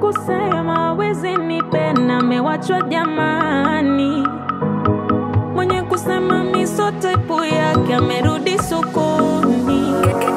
kusema wezi nipenda amewachwa jamani, mwenye kusema miso type yake amerudi sokoni.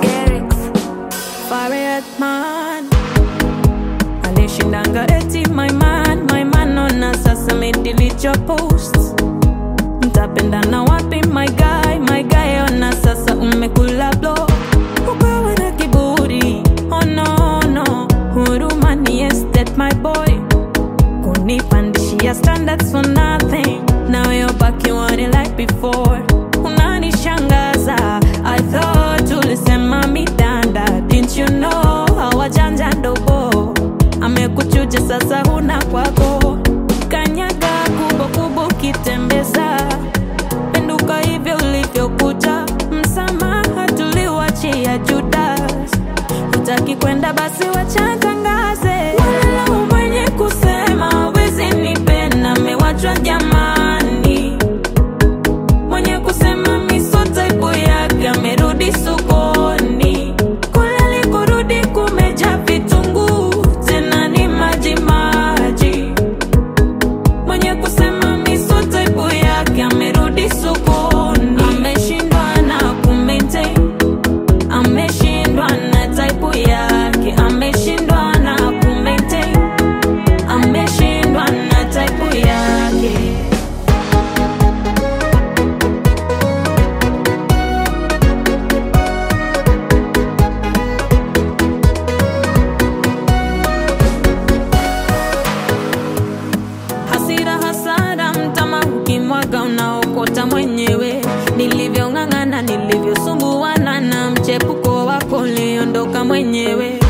Farid man alishindanga eti my man, my man ona sasa medelete your posts mtapendana wapi my guy, my guy ona sasa umekula blow ukawa na kiburi oh no no huruma ni estate my boy kunipandishia standards for nothing now you're back you want it like before unanishangaza i thought ulisema mitanda didn't you know hawajanja ndogo amekuchuja sasa huna kwako kanyaga kubo kubo kitembeza penduka hivyo ulivyokuja msamaha tuliwachia judas utaki kwenda basi wachatangaze wala mwenye kusema wezi nipenda amewachwa jamani mwenye kusema miso type yake amerudi sokoni kule alikorudi kumeja vitunguu tena ni maji maji mwenye kusema miso type yake amerudi sokoni ameshindwa na kumaintain ameshindwa na type yake ameshindwa na kumaintain ameshindwa na type yake hasira hasara mtama ukimwaga unaokota mwenyewe nilivyong'ang'ana nilivyosumbuana na mchepuko wako uliondoka mwenyewe